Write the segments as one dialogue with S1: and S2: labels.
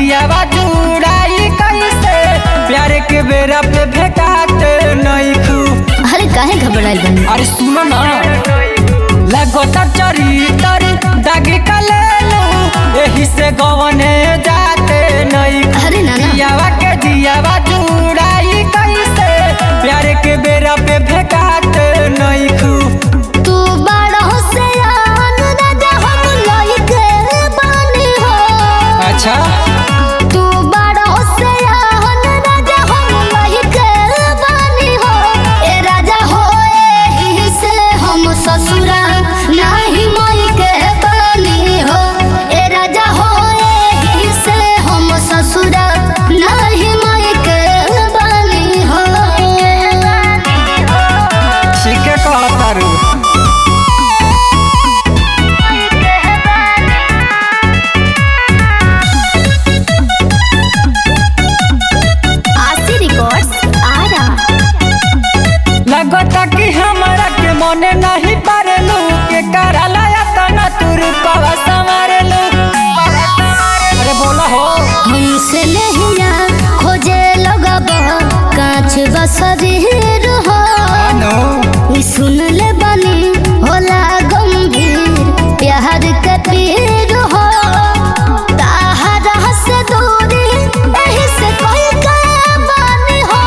S1: दियावा जुड़ाई कैसे प्यार के बेरा पे भेटात नहीं खू
S2: अरे काहे घबराइल बनी
S1: अरे सुनो ना लगोता चरितर दागी कलेलू एही से गवने जाते नहीं खू
S2: अरे नाना
S1: दियावा के दियावा जुड़ाई कैसे प्यार के बेरा पे भेटात नहीं खू
S2: तू बड़ा होशियार राजा हम लइके बानी हो
S1: अच्छा
S2: तू बड़ा होशियार राजा हम लइके बानी हो ए राजा हो एही से हम ससुरा नाही मई के बानी हो ए राजा हो एही से हम ससुरा नाही मई के बानी हो
S1: ठीक है कहतारू
S2: आशी रिकॉर्ड्स आरा
S1: लगता कि हमारा के मने नहीं पारेलू के कराला या तना तुर पवा संवारेलू अरे बोला हो
S2: हमसे नहिया खोजे लगब कांच बसरीर हो
S1: अनु
S2: ई सुन ले बनी होला गंभीर प्यार के पीर हो ताहरा से दूरी एही से कोई के बानी हो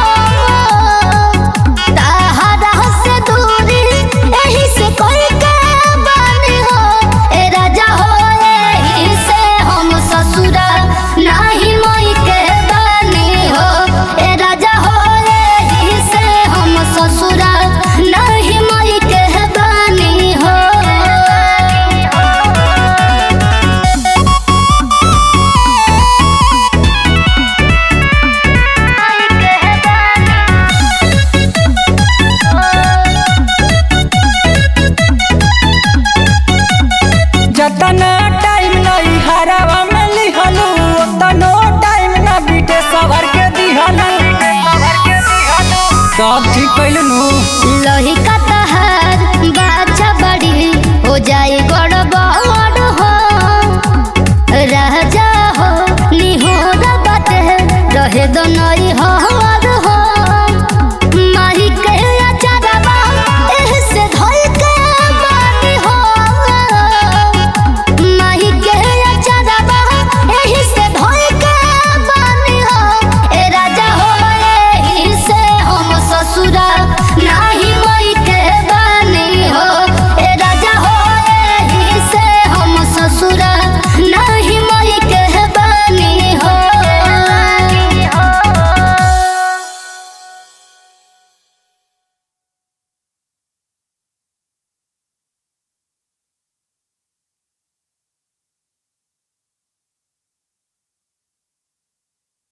S2: ताहरा से दूरी एही से कोई के बानी हो ए राजा हो एही से हम ससुरा नाही मोई के बानी हो ए राजा हो एही से हम ससुरा नाही मोई के बानी हो
S1: जतना टाइम नहीं हरावा में लिहलू उतनो टाइम ना बीते सवर के दिहलू सब ठीक कैलू
S2: लोही का तहार बाछा बड़ी हो जाए गड़बड़ हो राजा हो निहोरा बात रहे दोनों